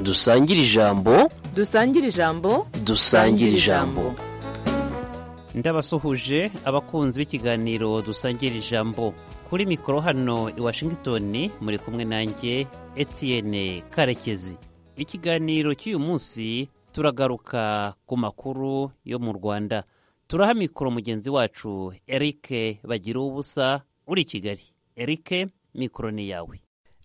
dusangire ijambo dusangire ijambo dusangire ijambo ndabasuhuje abakunzi b'ikiganiro dusangira ijambo kuri mikoro hano i washington muri kumwe nanjye etienne karekezi ikiganiro cy'uyu munsi turagaruka ku makuru yo mu rwanda turaha mikoro mugenzi wacu eric bagira ubusa uri i kigali eric mikoro ni yawe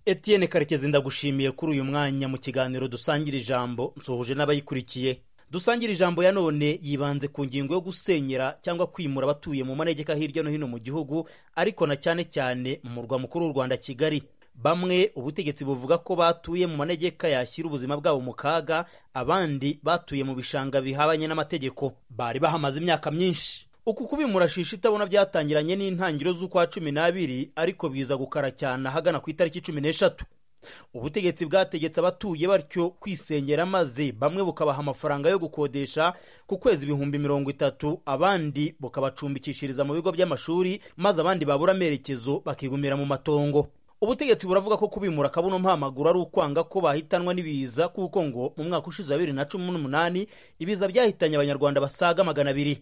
etienne karekezi ndagushimiye kuri uyu mwanya mu kiganiro dusangira ijambo nsuhuje n'abayikurikiye dusangira ijambo ya none yibanze ku ngingo yo gusenyera cyangwa kwimura abatuye mu manegeka hirya no hino mu gihugu ariko na cyane cyane mu murwa mukuru w'u rwanda kigali bamwe ubutegetsi buvuga ko batuye mu manegeka yashyira ubuzima bwabo mu kaga abandi batuye mu bishanga bihabanye n'amategeko bari bahamaze imyaka myinshi uku kubimura shisha itabona byatangiranye n'intangiriro z'ukwa cumi n'abiri ariko biza gukara cyane ahagana ku itariki cumi n'eshatu ubutegetsi bwategetse abatuye batyo kwisengera maze bamwe bukabaha amafaranga yo gukodesha ku kwezi ibihumbi mirongo itatu abandi bukabacumbikishiriza mu bigo by'amashuri maze abandi babura amerekezo bakigumira mu matongo ubutegetsi buravuga ko kubimura akabuno mpamaguru ari ukwanga ko bahitanwa n'ibiza kuko ngo mu mwaka ushize wa bibiri na cumi n'umunani ibiza byahitanye abanyarwanda basaga magana abiri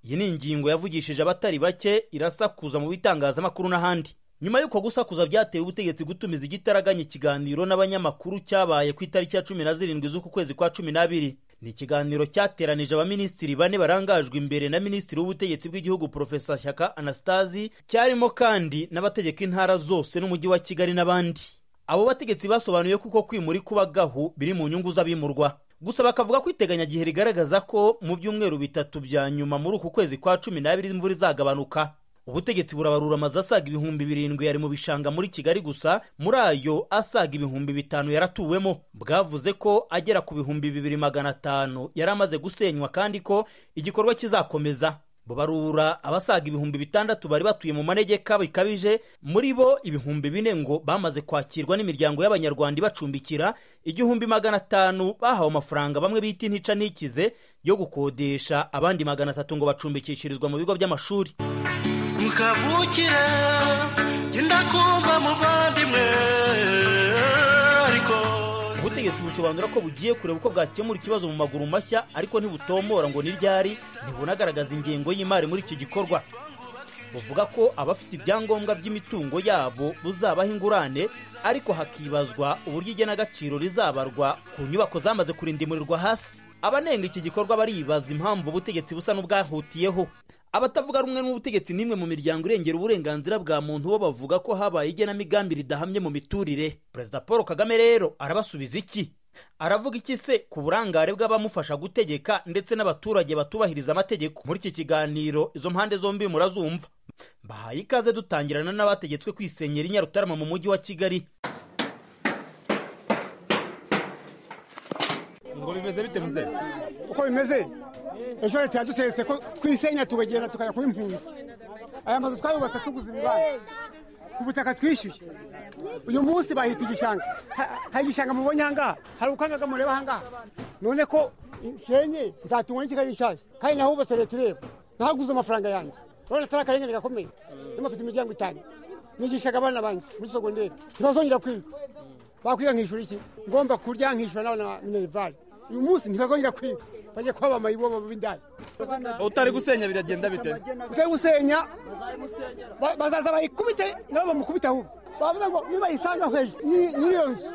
iyi ni ingingo yavugishije abatari bake irasakuza mu bitangazamakuru n'ahandi nyuma y'uko gusakuza byateye ubutegetsi gutumiza igitaraganya ikiganiro n'abanyamakuru cyabaye ku itariki ya cumi na zirindwi z'uku kwezi kwa cumi n'abiri ni ikiganiro cyateranije abaminisitiri bane barangajwe imbere na minisitiri w'ubutegetsi bw'igihugu porofesa shyaka anastasi cyarimo kandi n'abategeka intara zose n'umujyi wa kigali n'abandi abo bategetsi basobanuye kuko kwimura kuba gahu biri mu nyungu z'abimurwa gusa bakavuga ko iteganyagihe rigaragaza ko mu byumweru bitatu bya nyuma muri uku kwezi kwa cumi n'abiri imvura izagabanuka ubutegetsi burabarura amazu asaga ibihumbi birindwi yari mu bishanga muri kigali gusa muri ayo asaga ibihumbi bitanu yaratuwemo bwavuze ko agera ku bihumbi bibiri magana atanu yari amaze gusenywa kandi ko igikorwa kizakomeza bubarura abasaga ibihumbi bitandatu bari batuye mu manegeka bikabije muri bo ibihumbi bine ngo bamaze kwakirwa n'imiryango y'abanyarwanda ibacumbikira igihumbi magana atanu bahawe amafaranga bamwe bita intica n'ikize yo gukodesha abandi magana atatu ngo bacumbikishirizwa mu bigo by'amashuri mukavukire genda kumva muvandimwe ariko ubutegetsi busobanura ko bugiye kureba uko bwakemura ikibazo mu maguru mashya ariko ntibutombora ngo ni ryari ntibunagaragaza ingengo y'imari muri iki gikorwa buvuga ko abafite ibyangombwa by'imitungo yabo buzabaho ingurane ariko hakibazwa uburyo igenagaciro rizabarwa ku nyubako zamaze kurindimurirwa hasi abanenga iki gikorwa baribaza impamvu ubutegetsi busa n'ubwahutiyeho abatavuga rumwe n'ubutegetsi n'imwe mu miryango irengera uburenganzira bwa muntu bo bavuga ko habaye igenamigambi ridahamye mu miturire perezida paul kagame rero arabasubiza iki aravuga iki se ku burangare bw'abamufasha gutegeka ndetse n'abaturage batubahiriza amategeko muri iki kiganiro izo mpande zombi murazumva bahaye ikaze dutangirana n'abategetswe kwisenyera i nyarutarama mu mujyi wa kigali ngo bimeze bite muze uko bimeze ejo leta yadutegetse ko twisenya tugagenda tukajya kuba impunzi aya mazu twayubatse tuguze ibibanza ku butaka twishyuye uyu munsi bahita igishanga hari igishanga mubonye ahangaha hari ukangaga mureba ahangaha none ko nshenye nzatungwa n'ikigali nshaje kandi naho hubatse leta ireba nahaguze amafaranga yanjye urabona atari akarengane gakomeye n'amafite imiryango itanu nigishaga abana banjye muri sogonderi ntibazongera kwiga bakwiga nkishyura iki ngomba kurya nkishyura n'abana ba minerivare uyu munsi ntibazongera kwiga bajya kuba amayibobo b'indaya utari gusenya biragenda bite utari gusenya bazaza bayikubite nabo bamukubita ahubwo bavuga ngo nibayisanga hejuru n'iyo nzu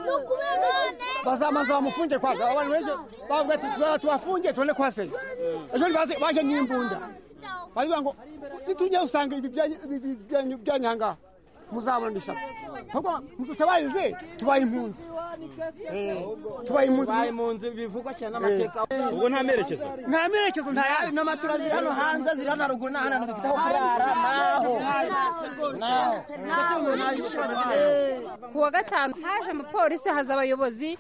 bazamanza bamufunge kwanza abantu benshi bavuga ati tuzaba tubafunge tubone kuhasenya ejo baje n'imbunda baravuga ngo nitujya usanga ibi byanyu ahangaha muzabona ishaka ahubwo mututabarize tubaye impunzi tubaye impunzi bivugwa cyane n'amateka ubwo nta merekezo nta merekezo nta yandi n'amatura ziri hano hanze ziri hano haruguru nta hantu dufite aho kurara naho naho mbese umuntu yishyura ku wa gatanu haje amapolisi haza abayobozi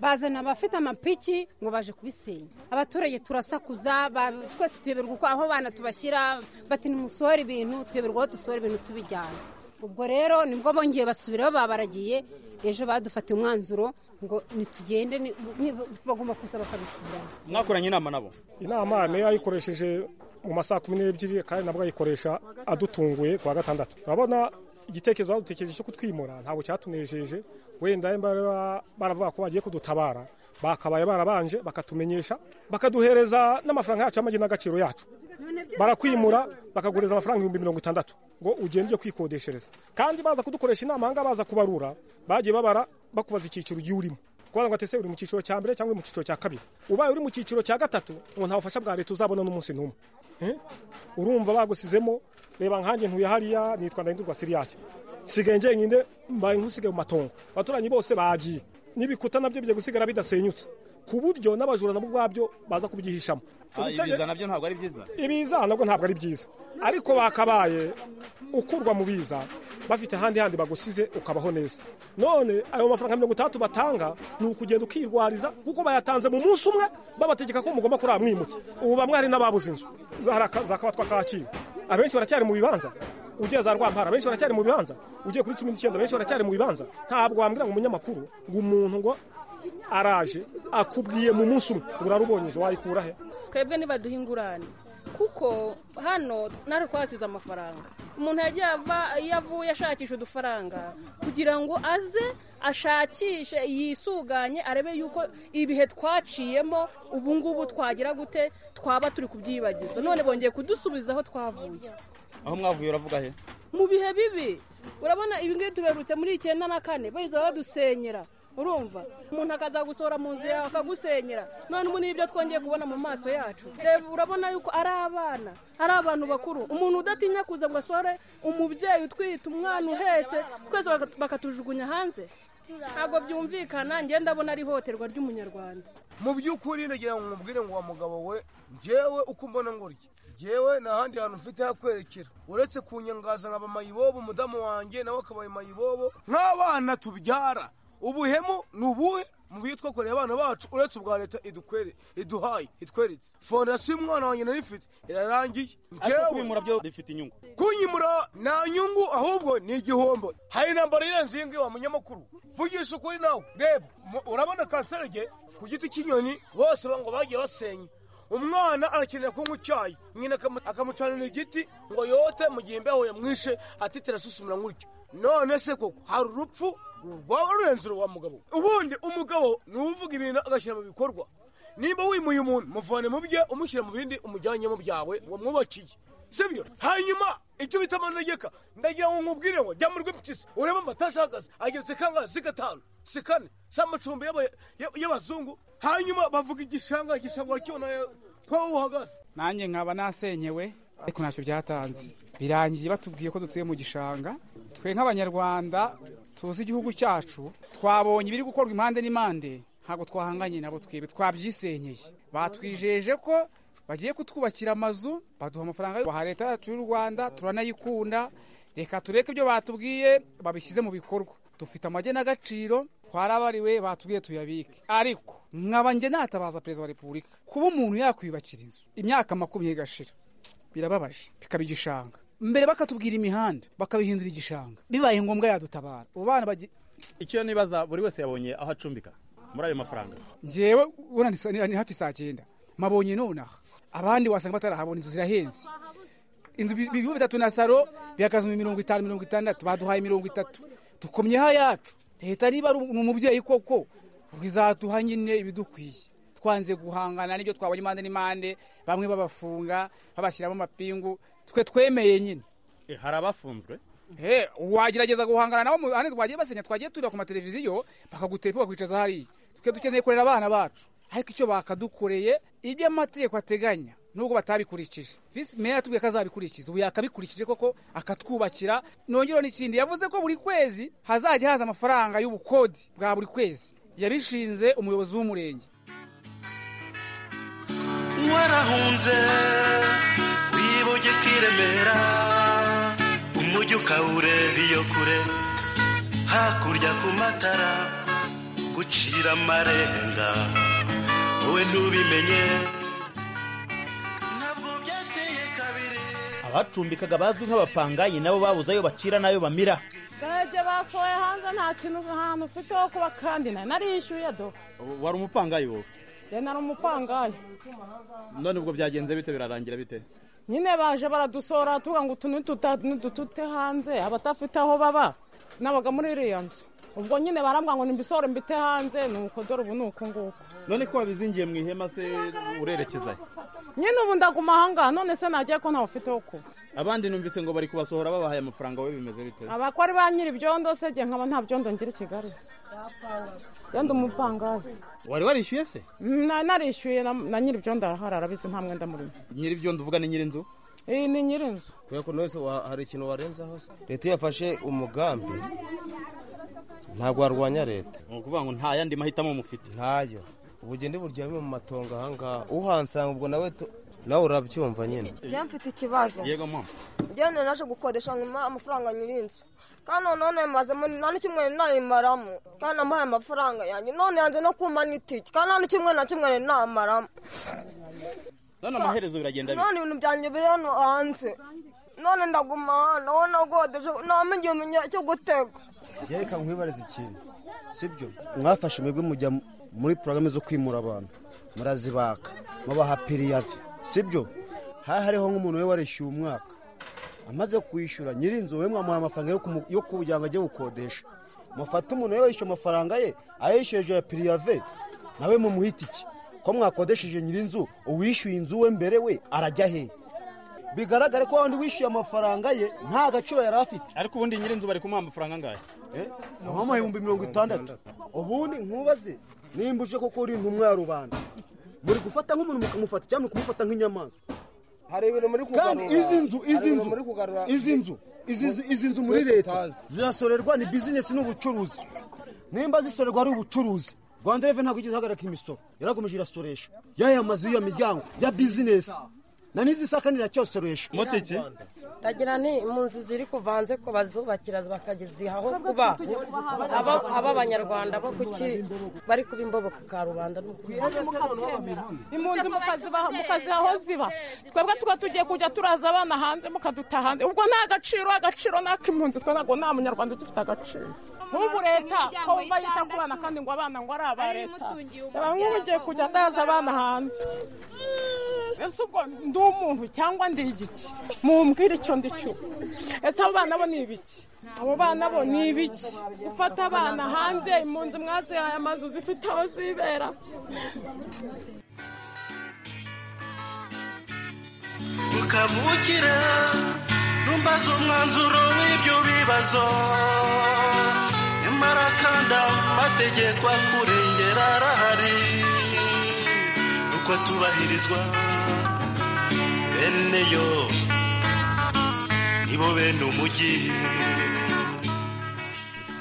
bazana abafite amapiki ngo baje kubisenya abaturage turasakuza twese tuyoberwa uko aho abana tubashyira bati nimusohore ibintu tuyoberwa aho dusohora ibintu tubijyana ubwo rero nibwo bongeye basubiraho babaragiye ejo badufatiye umwanzuro ngo nitugende bagomba kuza bakabikura mwakoranye inama nabo inama meya yayikoresheje mu masaha kumi n'ebyiri kandi nabwo ayikoresha adutunguye ku wa gatandatu urabona igitekerezo badutekereje cyo kutwimura ntabwo cyatunejeje wenda bari baravuga ko bagiye kudutabara bakabaye barabanje bakatumenyesha bakaduhereza n'amafaranga yacu y'amagi n'agaciro yacu barakwimura bakaguriza amafaranga ibihumbi mirongo itandatu ngo ugende ujye kwikodeshereza kandi baza kudukoresha inama aha ngaha baza kubarura bagiye babara bakubaza icyiciro ugiye urimo kubaza ngo atese uri mu cyiciro cya mbere cyangwa uri mu cyiciro cya kabiri ubaye uri mu cyiciro cya gatatu ngo nta bufasha bwa leta uzabona n'umunsi n'umwe Eh? urumva bagusizemo reba nkanjye ntuye hariya nitwa ndahindurwa siriyaca sigaye njyenyine mbaye nk'usigaye mu matongo abaturanyi bose bagiye n'ibikuta nabyo bijya gusigara bidasenyutse ku buryo n'abajura nabo ubwabyo baza kubyihishamo Ah, ibiza nabyo ntabwo ari byiza ibiza nabwo ntabwo ari byiza ariko bakabaye ukurwa mu biza bafite ahandi handi bagusize ukabaho neza none ayo mafaranga mirongo itandatu batanga ni ukugenda ukirwariza kuko bayatanze mu munsi umwe babategeka ko mugomba kuraba mwimutse ubu bamwe hari n'ababuze inzu zahara- za kabatwa kacyiru abenshi baracyari mu bibanza ugiye za rwampara benshi baracyari mu bibanza ugiye kuri cumi n'icyenda benshi baracyari mu bibanza ntabwo wambwira ngo umunyamakuru ngo umuntu ngo araje akubwiye mu munsi umwe ngo urarubonyeje wayikura he twebwe ntibaduha ingurane kuko hano natwe twasize amafaranga umuntu yagiye ava iyo avuye ashakisha udufaranga kugira ngo aze ashakishe yisuganye arebe yuko ibihe twaciyemo ubu ngubu twagira gute twaba turi kubyibagiza none bongeye kudusubiza aho twavuye aho mwavuye uravuga he mu bihe bibi urabona ibi ngibi tuberutse muri icyenda na kane bahita badusenyera urumva umuntu akaza gusohora mu nzu yawe akagusenyera none ubu ni ibyo twongeye kubona mu maso yacu reba urabona yuko ari abana ari abantu bakuru umuntu udatinya kuza ngo asore umubyeyi utwite umwana uhetse twese baka- bakatujugunya hanze ntabwo byumvikana ngenda ndabona ari ihohoterwa ry'umunyarwanda mu by'ukuri nagira ngo mubwire ngo wa mugabo we njyewe uko mbona ngoryi njyewe nta handi hantu mfite hakwerekera uretse kunyangaza nkaba mayibobo umudamu wanjye nawe akabaye mayibobo nk'abana tubyara ubuhemu ni ubuhe mu buryo twakoreye abana bacu uretse ubwa leta idukwere iduhaye itweretse fondasiyo umwana wanjye nari mfite irarangiye ariko kubimura byo bifite inyungu kunyimura nta nyungu ahubwo ni igihombo hari intambara irenze iyi ngiyi wa munyamakuru vugisha ukuri nawe reba mu- urabona kanserege ku giti cy'inyoni bose ba- ngo bagiye basenya umwana arakenera kunywa icyayi nyina akamu- akamucanira igiti ngo yote mu gihe imbeho yamwishe atitira asusumira nk'utyo none se koko hari urupfu rwaba rurenze uruwa mugabo ubundi umugabo ni uvuga ibintu agashyira mu bikorwa nimba wimuye umuntu muvane mu bye umushyira mu bindi umujyanye mu byawe wamwubakiye sibyo hanyuma icyo bita amanegeka ndagira ngo nkubwire ngo jya mu rw'impyisi urebe amatasha ahagaze ageretse kangahe si gatanu si kane si amacumbi y'aba- y'aba- y'abazungu hanyuma bavuga igishanga igishanga cyona ko uhagaze nanjye nkaba nasenyewe ariko ntacyo byatanze birangiye batubwiye ko dutuye mu gishanga twe nk'abanyarwanda tuzi igihugu cyacu twabonye ibiri gukorwa impande n'impande ntabwo twahanganye nabo twebwe twabyisenyeye batwijeje ko bagiye kutwubakira amazu baduha amafaranga baha leta yacu y'u rwanda turanayikunda reka tureke ibyo batubwiye babishyize mu bikorwa dufite amagenagaciro twarabariwe batubwiye tuyabike ariko nkaba njye natabaza perezida wa repubulika kuba umuntu yakwiyubakira inzu imyaka makumyabiri igashira birababaje bikaba igishanga mbere bakatubwira imihanda bakabihindura igishanga bibaye ngombwa yadutabara abo bana bagiye icyo nibaza buri wese yabonye aho acumbika muri ayo mafaranga njyewe ubona ni sa- ni ni hafi saa cyenda mabonye nonaha abandi wasanga batarahabona inzu zirahenze inzu bi- ibigo bitatu na saro bihagaze mu mirongo itanu mirongo itandatu baduhaye mirongo itatu dukomyeho ayacu leta niba ari umu- umubyeyi koko izaduha nyine ibidukwiye twanze guhangana n'ibyo twabonye impande n'impande bamwe babafunga babashyiramo amapingu twe twemeye nyine hari abafunzwe Eh, wagerageza guhangana nabo mu- ahandi twagiye basenya twagiye turira ku mateleviziyo bakagutepa bakwicaza hariya twe dukeneye kurera abana bacu ariko icyo bakadukoreye ibyo amategeko ateganya nubwo batabikurikije visi meya yatubwiye ko azabikurikiza ubu yakabikurikije koko akatwubakira nongereho n'ikindi yavuze ko buri kwezi hazajya haza amafaranga y'ubukodi bwa buri kwezi yabishinze umuyobozi w'umurenge warahunze wiboge kiremera umujyi ukawureba iyo kure hakurya ku matara gucira amarenga wowe ntubimenye abacumbikaga bazwi nk'abapangayi nabo babuze ayo bacira n'ayo bamira sage basohoye hanze nta kintu ahantu ufite ho kuba kandi nari narishyuye do wari umupangayi wowe njye nari umupangayi none ubwo byagenze bite birarangira bite nyine baje baradusora tuvuga ngo utu n'ututa n'udutute hanze abatafite aho baba n'abaga muri iriya nzu ubwo nyine barambwa ngo nimbisore mbite hanze ni uko dore ubu ni uku nguku none ko wabizingiye mu ihema se urerekezayo nyine ubu ndaguma ahangaha none se nagiye ko ntawufite wo kuba abandi numvise ngo bari kubasohora babahaye amafaranga wowe bimeze bite abakora ba nyiri ibyondo se igihe nkaba nta byondo ngira i kigali byondo umupangayi wari warishyuye se Na- narishyuye na- na nyiri ibyondo arahari arabizi nta mwenda murimo nyiri ibyo nduvuga ni nyiri inzu iyi ni nyiri inzu kubera ko wese hari ikintu warenzaho se leta iyo yafashe umugambi ntabwo warwanya leta ni ukuvuga ngo nta yandi mahitamo mufite ntayo ubugeni buryamye mu matongo ahangaha uhansanga ubwo nawe tu- nawe urabyumva nyine njyewe mfite ikibazo yego mama njyewe nari naje gukodesha nyuma amafaranga nyiri inzu kandi noneho nayimazemo nta n'icyumweru nayimaramo kandi namuhaye amafaranga yanjye none yanze no kumpa n'itike kandi nta n'icyumweru na kimwe nari namaramo none amaherezo biragenda bite none ibintu byanjye biri hano hanze none ndaguma hano aho nagodesha ntabamo igihumbi cyo gutega reka nkwibariza ikintu sibyo mwafashe mwebwe mujya muri porogaramu zo kwimura abantu murazibaka mubaha piriyavi sibyo haba hariho nk'umuntu we warishyuye umwaka amaze kwishyura nyir'inzu we mwamuha amafaranga yo kumu- yo kugira ngo ajye gukodesha mufate umuntu we wishyuye amafaranga ye ayishyuye hejuru ya piriyave nawe mumuhita iki ko mwakodesheje nyir'inzu uwishyuye inzu we mbere we arajya hehe bigaragare ko wandi wishyuye amafaranga ye nta gaciro yari afite ariko ubundi nyiri inzu bari kumuha amafaranga angahe mu ibihumbi mirongo itandatu ubundi nkubaze nimba uje koko uri intumwa ya rubanda muri gufata nk'umuntu mukamufata cyangwa mukamufata nk'inyamaswa hari ibintu muri kandi izi nzu izi nzu izi nzu izi nzu izi nzu muri leta zirasorerwa ni bizinesi n'ubucuruzi nimba zisorerwa ari ubucuruzi rwanda reve ntabwo igeze ihagarika imisoro yarakomeje irasoresha yaya mazu y'iyo miryango ya bizinesi na n'izisakanira cyosoresha motiki ndagira ni mu nzu ziri kuvanze ku bazubakira bakazihaho kuba aba- ab'abanyarwanda bo kuki bari kuba imbobo ku karubanda ni ukubiha impunzi mukazibaha- mukaziha aho ziba twebwe tuba tugiye kujya turaza abana hanze mukaduta hanze ubwo nta agaciro agaciro ni ak'impunzi twe ntabwo nta munyarwanda ugifite agaciro nk'ubu leta ko bumva yita ku bana kandi ngo abana ngo ari aba leta reba nk'ubu ugiye kujya ndaza abana hanze ese ubwo ndi umuntu cyangwa ndi igiki mumbwire icyo ndi cyo ese abo bana bo ni ibiki abo bana bo ni ibiki gufata abana hanze impunzi mwazihaye amazu zifite aho zibera ukavukira ntumbaze umwanzuro w'ibyo bibazo nyamara kandi amategeko akurengera arahari uko tubahirizwa bene yo nibo bene umujyi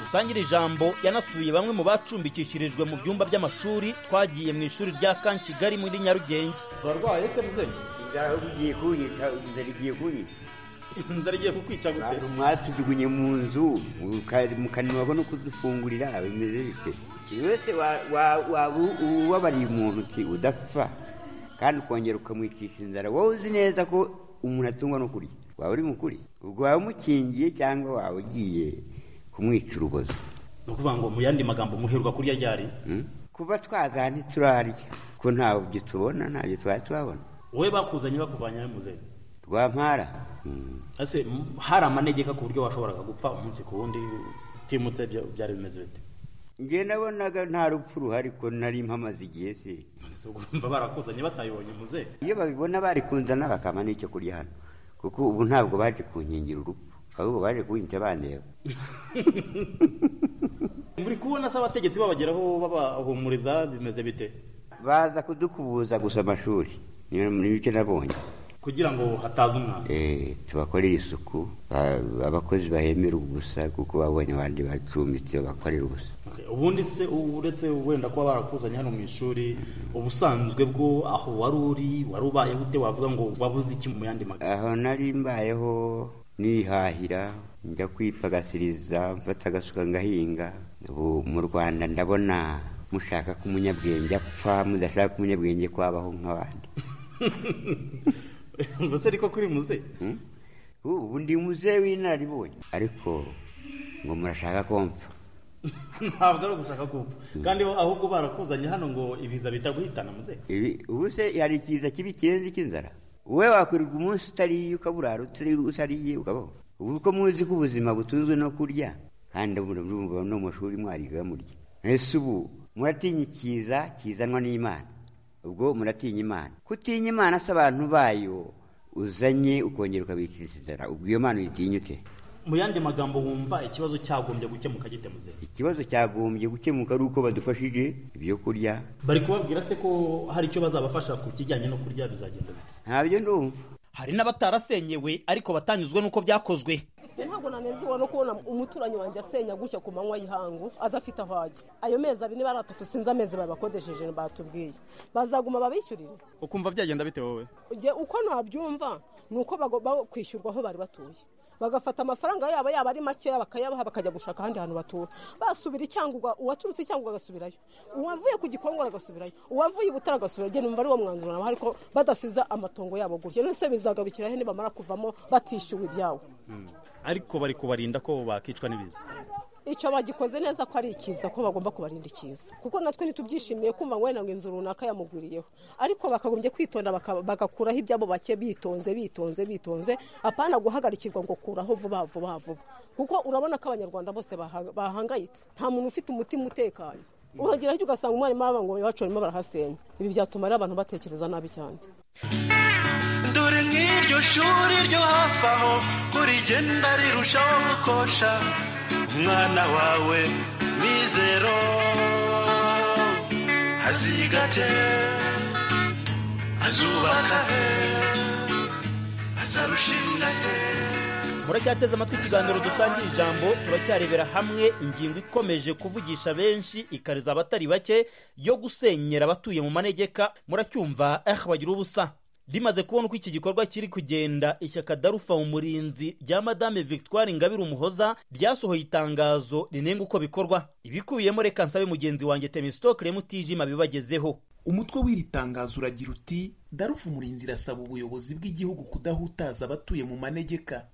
dusangira ijambo yanasuye bamwe mu bacumbikishirijwe mu byumba by'amashuri twagiye mu ishuri rya kan kigali muri nyarugenge barwaye se muzengi ugiye kunyica inzara igiye kunyica inzara igiye kukwica gute abantu mwatujugunye mu nzu uka- mukananirwa ko no kudufungurira bimeze bite buri wese wa- wa- waba ubabariye umuntu uti udapfa kandi ukongera ukamwikisha inzara wowe uzi neza ko umuntu atungwa no kurya waba uri mukuri ubwo waba umukingiye cyangwa waba ugiye kumwica urubozo ni ukuvuga ngo mu yandi magambo muherwa kurya ryari Hmm? kuba twazaha ntiturarya ko ntabyo tubona ntabyo twari tuhabona wowe bakuzanye bakuvanye mu muzengi rwampara ese m- hari amanegeka ku buryo washoboraga gupfa umunsi ku wundi utimutse bya- byari bimeze bite njye nabonaga nta rupfu ruhari ko nari mpamaze igihe se urumva barakuzanye batayibonye muzengi iyo babibona bari kunzana bakampa n'icyo kurya hano kuko ubu ntabwo baje kunkingira urupfu ahubwo baje kuhinca bandeba muri kubona se abategetsi babageraho babahumuriza bimeze bite baza kudukubuza gusa amashuri niyo- ni bike nabonye kugira ngo hataza umwana Eh, tubakorere isuku ba- abakozi bahemera ubusa kuko babonye abandi bacumbitse bakorera ubusa ubundi se uretse wenda kuba barakuzanye hano mu ishuri ubusanzwe bwo aho wari uri wari ubaye gute wavuga ngo wabuze iki mu yandi magambo aho nari mbayeho nihahira njya kwipagasiriza mfata agasuka ngahinga ubu mu rwanda ndabona mushaka ko umunyabwenge apfa mudashaka ko umunyabwenge kwabaho nk'abandi mbese ariko kuri muze Hmm? ubu ndi muzehe w'inararibonye ariko ngo murashaka ko mpfa ntabwo ari ugushaka kumva kandi ahubwo barakuzanye hano ngo ibiza bitaguhitana muze Ibi- ubu se hari ikiza kibi kirenze icy'inzara wowe wakwirirwa umunsi utariye ukaburara utari- utariye ukabaho ubu uko muzi ko ubuzima butunzwe no kurya kandi murumva no mu mashuri mwariga murya ese ubu muratinya ikiza kizanwa n'imana ubwo muratinya imana kutinya imana se abantu bayo uzanye ukongera ukabikiriza inzara ubwo iyo mana uyitinya ute mu yandi magambo wumva ikibazo cyagombye gukemuka gite muzehe ikibazo cyagombye gukemuka ari uko badufashije ibyo kurya bari kubabwira se ko hari icyo bazabafasha ku kijyanye no kurya bizagenda bite ntabyo ndumva hari n'abatarasenyewe ariko batanyuzwe n'uko byakozwe ntabwo nanezerwa no kubona umuturanyi wanjye asenya gutya ku manywa y'ihangu adafite aho ajya ayo mezi abiri niba ari atatu sinzi amezi babakodesheje batubwiye bazaguma babishyurire ukumva byagenda bite wowe Njye uko nabyumva ni uko bagomba kwishyurwa aho bari batuye bagafata amafaranga yabo yaba ari makeya bakayabaha bakajya gushaka ahandi hantu batura basubira icyangwa uwaturutse icyangwa agasubirayo uwavuye ku gikongoro agasubirayo uwavuye i butare agasubirayo njye numva ari wo mwanzuro nabaha ariko badasiza amatongo yabo gutya none se bizagarukira he nibamara kuvamo batishyuwe ibyabo ariko bari kubarinda ko bakicwa n'ibiza icyo bagikoze neza ko ari ikiza ko bagomba kubarinda ikiza kuko natwe ntitubyishimiye kumva ngo wenda ngo inzu runaka yamugwiriyeho ariko bakagombye kwitonda baka- bagakuraho ibyabo bake bitonze bitonze bitonze apana guhagarikirwa ngo kuraho vuba vuba vuba kuko urabona ko abanyarwanda bose baha- bahangayitse nta muntu ufite umutima utekanye uragira hirya ugasanga umwarimu w'abangombe bacu barimo barahasenya ibi byatuma ari abantu batekereza nabi cyane dore nk'iryo shuri ryo hafi aho ko rigenda rirushaho gukosha umwana wawe mizero azigate azubaka azarushinga te muracyateze amatwi ikiganiro dusangira ijambo turacyarebera hamwe ingingo ikomeje kuvugisha benshi ikariza abatari bake yo gusenyera abatuye mu manegeka muracyumva eh bagira ubusa rimaze kubona uko iki gikorwa kiri kugenda ishyaka darufa umurinzi rya madame victoire ingabire umuhoza ryasohoye itangazo rinenga uko bikorwa ibikubiyemo reka nsabe mugenzi wanjye temistokle mutijima bibagezeho umutwe w'iri tangazo uragira uti darufu umurinzi irasaba ubuyobozi bw'igihugu kudahutaza abatuye mu manegeka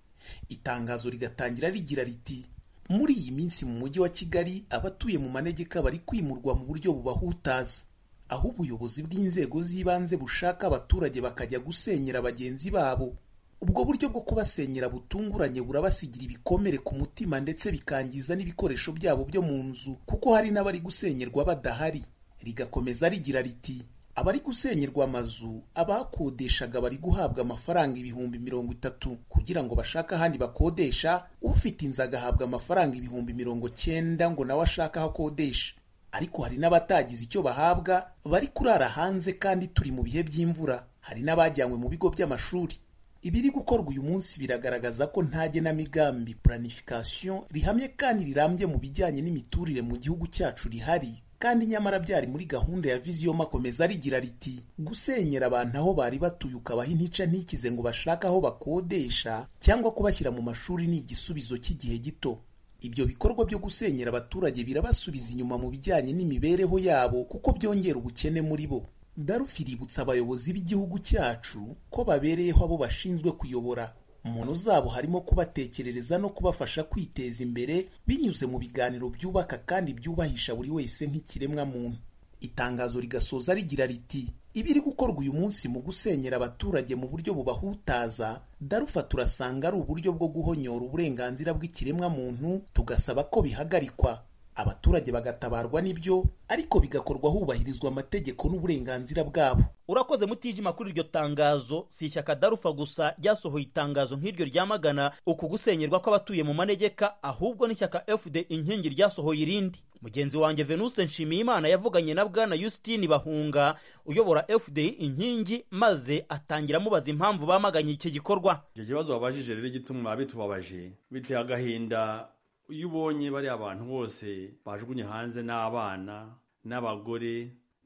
itangazo rigatangira rigira riti muri iyi minsi mu mujyi wa kigali abatuye mu manegeka bari kwimurwa mu buryo bubahutaza aho ubuyobozi bw'inzego z'ibanze bushaka abaturage bakajya gusenyera bagenzi babo ubwo buryo bwo kubasenyera butunguranye burabasigira ibikomere ku mutima ndetse bikangiza n'ibikoresho byabo byo mu nzu kuko hari n'abari gusenyerwa badahari rigakomeza rigira riti abari gusenyerwa amazu abakodeshaga bari guhabwa amafaranga ibihumbi mirongo itatu kugira ngo bashake ahandi bakodesha ufite inzu agahabwa amafaranga ibihumbi mirongo cyenda ngo nawe ashake aho akodesha ariko hari n'abatagize icyo bahabwa bari kurara hanze kandi turi mu bihe by'imvura hari n'abajyanywe mu bigo by'amashuri ibiri gukorwa uyu munsi biragaragaza ko nta genamigambi planification rihamye kandi rirambye mu bijyanye n'imiturire mu gihugu cyacu rihari kandi nyamara byari muri gahunda ya viziyo makomeza rigira riti gusenyera abantu aho bari batuye ukabaha intica ntikize ngo bashake aho bakodesha cyangwa kubashyira mu mashuri ni igisubizo cy'igihe gito ibyo bikorwa byo gusenyera abaturage birabasubiza inyuma mu bijyanye n'imibereho yabo kuko byongera ubukene muri bo darufi iributsa abayobozi b'igihugu cyacu ko babereyeho abo bashinzwe kuyobora umuntu zabo harimo kubatekerereza no kubafasha kwiteza imbere binyuze mu biganiro byubaka kandi byubahisha buri wese nk'ikiremwamuntu itangazo rigasoza rigira riti ibiri gukorwa uyu munsi mu gusenyera abaturage mu buryo bubahutaza darufa turasanga ari uburyo bwo guhonyora uburenganzira bw'ikiremwamuntu tugasaba ko bihagarikwa abaturage bagatabarwa n'ibyo ariko bigakorwa hubahirizwa amategeko n'uburenganzira bwabo urakoze mutijima kuri iryo tangazo si ishyaka darufa gusa ryasohoye itangazo nk'iryo ryamagana uku gusenyerwa kw'abatuye mu manegeka ahubwo n'ishyaka fd inkingi ryasohoye irindi mugenzi wanjye venuste nshimiyimana yavuganye na bwana yusitini bahunga uyobora fd inkingi maze atangira amubaza impamvu bamaganye iki gikorwa icyo kibazo babajije rero gituma bitubabaje biteye agahinda iyo ubonye bariya abantu bose bajugunye hanze n'abana n'abagore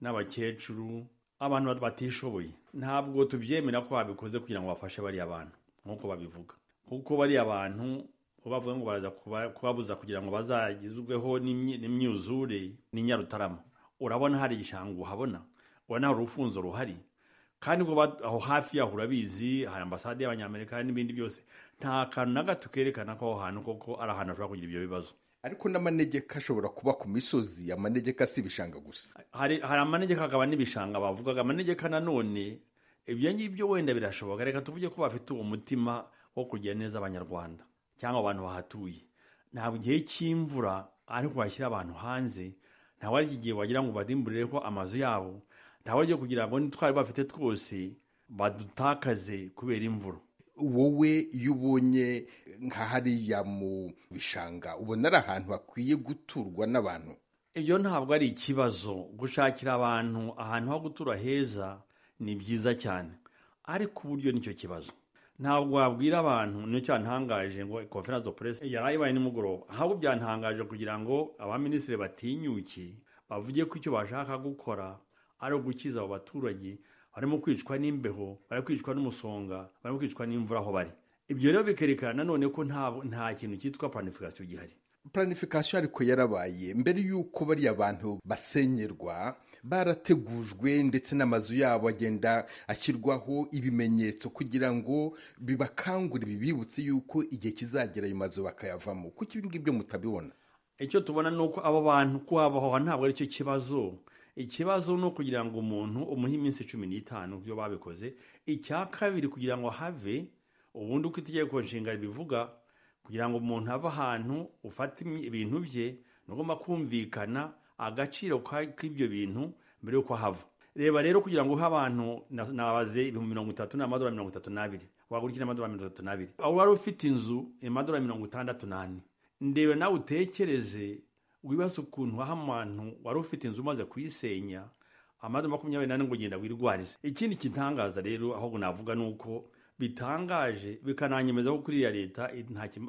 n'abakecuru abantu bat- batishoboye ntabwo tubyemera ko babikoze kugira ngo bafashe bariya bantu nk'uko babivuga kuko bariya bantu bo bavuga ngo baraza kuba- kubabuza kugira ngo bazagizweho n'imyi- n'imyuzure n'inyarutarama urabona hari igishanga uhabona urabona hari urufunzo ruhari kandi ubwo ba- aho hafi yaho urabizi hari ambasade y'abanyamerika n'ibindi byose nta kantu na gato kerekana ko aho hantu koko ari ahantu hashobora kugira ibyo bibazo ariko n'amanegeka ashobora kuba ku misozi amanegeka si ibishanga gusa hari hari amanegeka akaba n'ibishanga bavugaga amanegeka nanone ibyo ngibyo wenda birashoboka reka tuvuge ko bafite uwo mutima wo kugira neza abanyarwanda cyangwa abantu bahatuye ntabwo igihe cy'imvura ariko bashyira abantu hanze ntawe ari igihe wagira ngo barimburire ko amazu yabo ntawe ari kugira ngo n'utwari bafite twose badutakaze kubera imvura wowe iyo ubonye nka hariya mu bishanga ubona ari ahantu hakwiye guturwa n'abantu ibyo ntabwo ari ikibazo gushakira abantu ahantu ho gutura heza ni byiza cyane ariko uburyo nicyo kibazo ntabwo wabwira abantu nicyo cyantangaje ngo conference de presse yari ibaye nimugoroba ahubwo byantangaje kugira ngo abaminisitiri batinyuke bavuge ko icyo bashaka gukora ari ugukiza abo baturage barimo kwicwa n'imbeho barimo kwicwa n'umusonga barimo kwicwa n'imvura aho bari ibyo rero bikerekana nanone ko nta nta kintu cyitwa planification gihari planification ariko yarabaye mbere y'uko bariya bantu basenyerwa barategujwe ndetse n'amazu yabo agenda ashyirwaho ibimenyetso kugira ngo bibakangure bibibutse y'uko igihe kizagera ayo mazu bakayavamo kuko ibi ngibyo mutabibona icyo tubona ni uko abo bantu kuhabahoha ntabwo ari cyo kibazo ikibazo ni ukugira ngo umuntu umuhe iminsi cumi n'itanu byo babikoze icya kabiri kugira ngo have ubundi uko itegeko nshinga ribivuga kugira ngo umuntu ave ahantu ufate ibintu bye ni ugomba kumvikana agaciro k'ibyo bintu mbere y'uko ahava reba rero kugira ngo uhe abantu nabaze ibihumbi mirongo itatu ni amadorari mirongo itatu n'abiri wagura iki n'amadorari mirongo itatu n'abiri aho wari ufite inzu amadorari mirongo itandatu n'ane ndebe nawe utekereze wibaza ukuntu aho umuntu wari ufite inzu umaze kuyisenya amadu makumyabiri n'ane ngo ugenda wirwarize ikindi kitangaza rero ahubwo navuga ni uko bitangaje bikananyemeza ko kuriya leta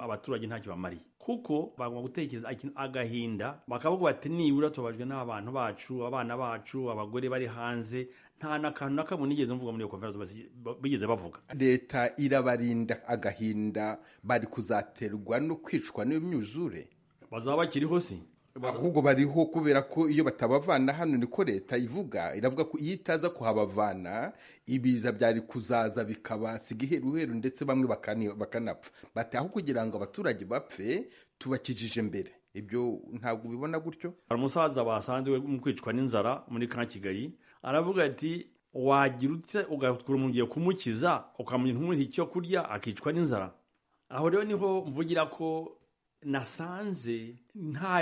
abaturage ntacyo bamariye kuko bagomba gutekereza agahinda bakavuga bati nibura tubabajwe n'abantu bacu abana bacu abagore bari hanze nta n'akantu na kamwe nigeze mvuga muri iyo konferensi bigeze bavuga leta irabarinda agahinda bari kuzaterwa no kwicwa n'iyo myuzure bazaba bakiriho si ahubwo bariho kubera ko iyo batabavana hano niko leta ivuga iravuga ko iyo itaza kuhabavana ibiza byari kuzaza bikabasiga iheruheru ndetse bamwe bakani- bakanapfa bati aho kugira ngo abaturage bapfe tubakijije mbere ibyo ntabwo ubibona gutyo hari umusaza basanze we mu kwicwa n'inzara muri ka kigali aravuga ati wagira utse ugatwara umuntu ugiye kumukiza ukamuha icyo kurya akicwa n'inzara aho rero niho mvugira ko nasanze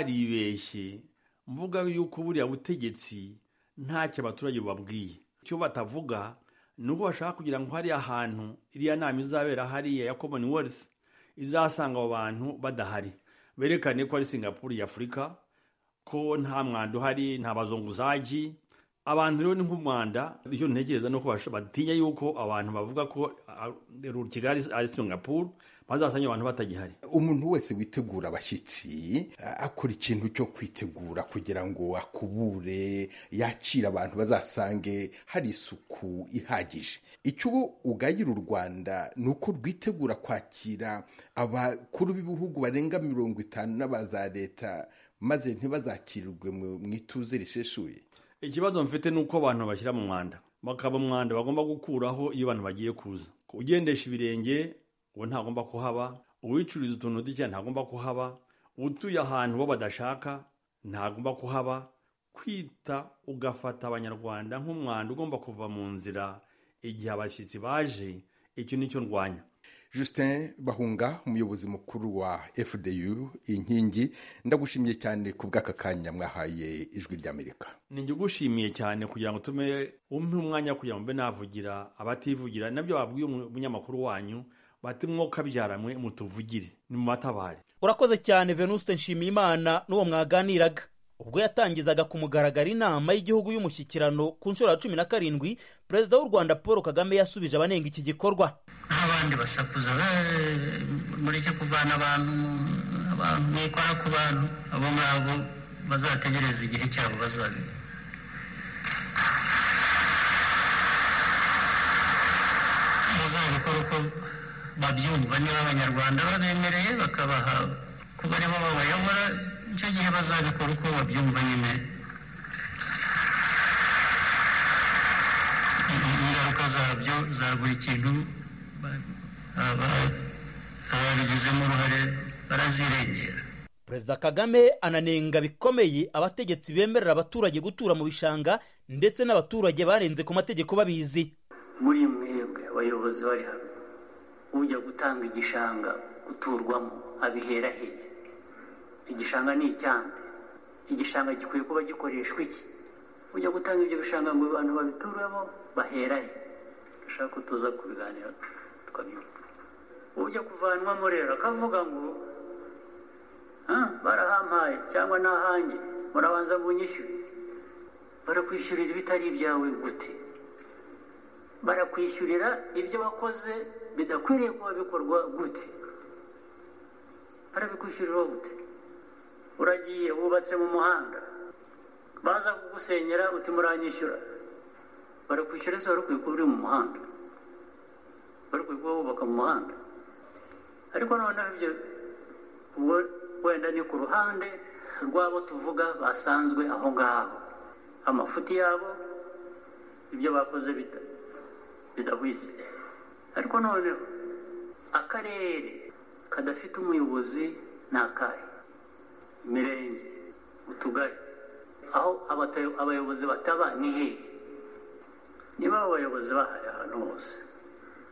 ntaribeshye mvuga yuko buriya butegetsi ntacyo abaturage babwiye icyo batavuga ni uko bashaka kugira ngo hariya hantu iriya nama izabera hariya ya commonwealth izasanga abo bantu badahari berekane ko ari singapuru ya afurika ko nta mwanda uhari nta bazunguzaji abantu rero ni nk'umwanda icyo ntekereza ni uko basha- batinya yuko abantu bavuga ko ah, kigali ari singapuru bazasanga abantu batagihari umuntu wese witegura abashyitsi a- akora ikintu cyo kwitegura kugira ngo akubure yakire abantu bazasange hari isuku ihagije icyo ugayira u rwanda ni uko rwitegura kwakira abakuru b'ibihugu barenga mirongo itanu n'abaza leta maze ntibazakirirwe mu- mu ituze riseshuye ikibazo mfite ni uko abantu bashyira mu mwanda bakaba umwanda bagomba gukuraho iyo abantu bagiye kuza ugendesha ibirenge uwo ntagomba kuhaba uwicuriza utuntu duke ntagomba kuhaba utuye ahantu bo badashaka ntagomba kuhaba kwita ugafata abanyarwanda nk'umwanda ugomba kuva mu nzira igihe abashyitsi baje icyo ni cyo ndwanya Justin Bahunga umuyobozi mukuru wa FDU inkingi ndagushimiye cyane ku bw'aka kanya mwahaye ijwi ry'Amerika ninjye ugushimiye cyane kugira ngo utume umpe umwanya kugira ngo mbe navugira abativugira nabyo babwiye umunyamakuru wanyu bati mwoka byaranywe mutuvugire nimubatabare urakoze cyane venuste nshimiyimana n'uwo mwaganiraga ubwo yatangizaga ku mugaragaro inama y'igihugu y'umushyikirano ku nshuro ya cumi na karindwi perezida w'u rwanda paul kagame yasubije abanenga iki gikorwa abandi basakuza "Eh, mureke kuvana abantu abantu mwikora ku bantu abo ngabo bazategereza igihe cyabo bazabira bazabikora uko babyumva niba abanyarwanda babemereye bakabaha kuba aribo babayobora icyo gihe bazabikora uko babyumva nyine ingaruka zabyo za buri kintu aba- ababigizemo uruhare barazirengera perezida kagame ananenga bikomeye abategetsi bemerera abaturage gutura mu bishanga ndetse n'abaturage barenze ku mategeko babizi muri mwebwe abayobozi bari hano ujya gutanga igishanga guturwamo abihera he igishanga ni icyanda igishanga gikwiye kuba gikoreshwa iki ujya gutanga ibyo bishanga ngo abantu babituremo bahera he dushaka ko tuza kubiganira tukabyumva ujya kuvanwamo rero akavuga ngo "Ah, barahampaye cyangwa n'ahange murabanza munyishyure barakwishyurira ibitari ibyawe gute barakwishyurira ibyo wakoze bidakwiriye kuba bikorwa gute barabikwishyurira gute uragiye wubatse mu muhanda baza kugusenyera uti muranyishyura barakwishyura se wari ukwiye kuba uri mu muhanda wari ukwiye kuba wubaka mu muhanda ariko noneho ibyo ubwo wenda ni ku ruhande rw'abo tuvuga basanzwe aho ngaho amafuti yabo ibyo bakoze bita bidahwitse ariko noneho akarere kadafite umuyobozi ni akahe imirenge utugari aho abatayo- abayobozi bataba ni hehe niba abo bayobozi bahari ahantu hose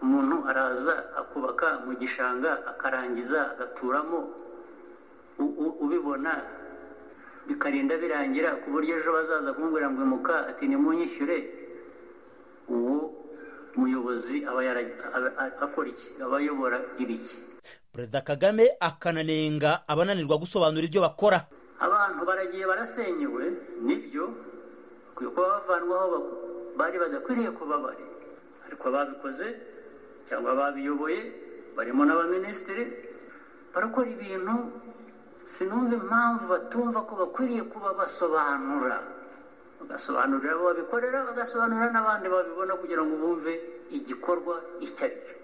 umuntu araza akubaka mu gishanga akarangiza agaturamo u- u- ubibona bikarinda birangira ku buryo ejo bazaza kumubwira ngo imuka ati nimunyishyure uwo muyobozi aba yara- aba- a- akora iki aba ayobora ibiki perezida kagame akananenga abananirwa gusobanura ibyo bakora abantu baragiye barasenyewe nibyo bakwiye kuba bavanwaho ba- bari badakwiriye kuba bari ariko ababikoze cyangwa ababiyoboye barimo n'abaminisitiri barakora ibintu sinumva impamvu batumva ko bakwiriye kuba basobanura bagasobanurira abo babikorera bagasobanurira n'abandi babibona kugira ngo bumve igikorwa icyo ari cyo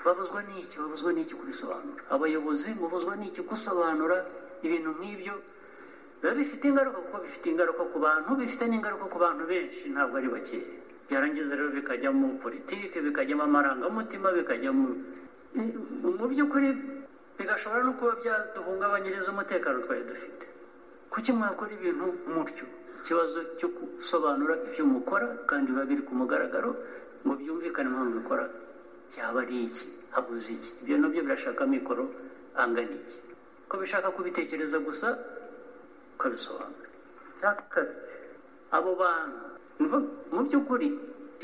babuzwa n'iki babuzwa n'iki kubisobanura abayobozi mubuzwa n'iki gusobanura ibintu nk'ibyo biba bifite ingaruka kuko bifite ingaruka ku bantu bifite n'ingaruka ku bantu benshi ntabwo ari bakeya byarangiza rero bikajya mu politiki bikajyamo amarangamutima bikajyamo mu by'ukuri bigashobora no kuba byaduhungabanyiriza umutekano twari dufite kuki mwakora ibintu mutyo ikibazo cyo gusobanura ibyo mukora kandi biba biri ku mugaragaro ngo byumvikane impamvu bikora byaba ari iki habuze iki ibyo nabyo birashaka amikoro angana iki ko bishaka kubitekereza gusa ukabisobanura icya kabiri abo bantu nibo- mu by'ukuri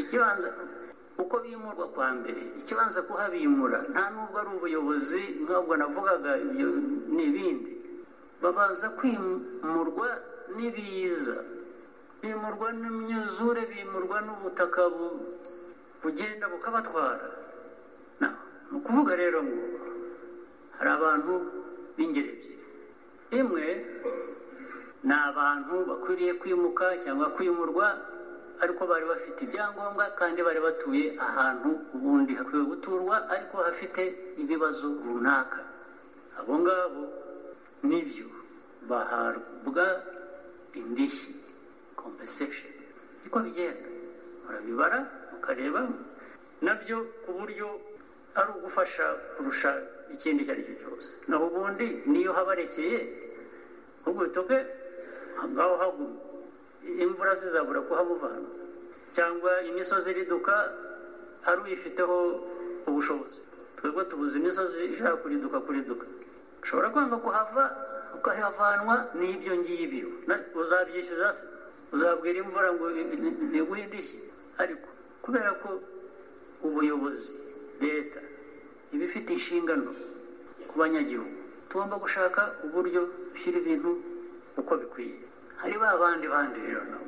ikibanza uko bimurwa kwa mbere ikibanza kuhabimura nta nubwo ari ubuyobozi nk'ubwo navugaga ibyo ni ibindi babanza kwimurwa n'ibiza bimurwa n'imyuzure bimurwa n'ubutaka bu- bugenda bukabatwara Na- ni ukuvuga rero ngo hari abantu b'ingeri ebyiri imwe ni abantu bakwiriye kwimuka cyangwa kwimurwa ariko bari bafite ibyangombwa kandi bari batuye ahantu ubundi hakwiye guturwa ariko hafite ibibazo runaka abo ngabo nibyo bahabwa indishyi compensation niko bigenda murabibara mukareba nabyo ku buryo ari ugufasha kurusha ikindi icyo ari cyo cyose naho ubundi niyo habarekeye ahubwo bitoke ngaho haguma imvura zizabura kuhamuvana cyangwa imisozi iriduka ari uyifiteho ubushobozi twebwe tubuze imisozi ishaka kuriduka kuriduka ushobora kwanga kuhava ukahavanwa n'ibyo ngibyo Na- uzabyishyuza se uzabwira imvura ngo ntiguhe indishyi ariko kubera ko ubuyobozi leta iba ifite inshingano ku banyagihugu tugomba gushaka uburyo dushyira ibintu uko bikwiye hari ba bandi bandi rero nabo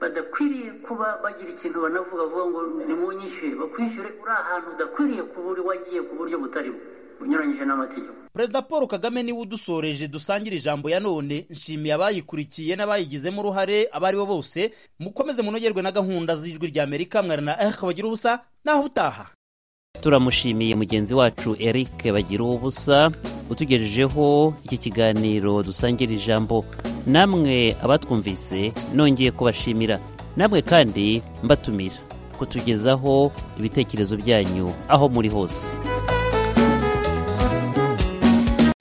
badakwiriye kuba bagira ikintu banavuga vuga ngo nimunyishyure bakwishyure uri ahantu udakwiriye kuba uri wagiye ku buryo butari bwo unyuranyije n'amategeko perezida paul kagame niwe udusoreje dusangira ijambo ya none nshimiye abayikurikiye n'abayigizemo uruhare abo ari bo bose mukomeze munogerwe na gahunda z'ijwi rya amerika mwarana na erike bagira ubusa naho utaha turamushimiye mugenzi wacu eric bagira ubusa utugejejeho iki kiganiro dusangira ijambo namwe abatwumvise nongeye kubashimira namwe kandi mbatumira kutugezaho ibitekerezo byanyu aho muri hose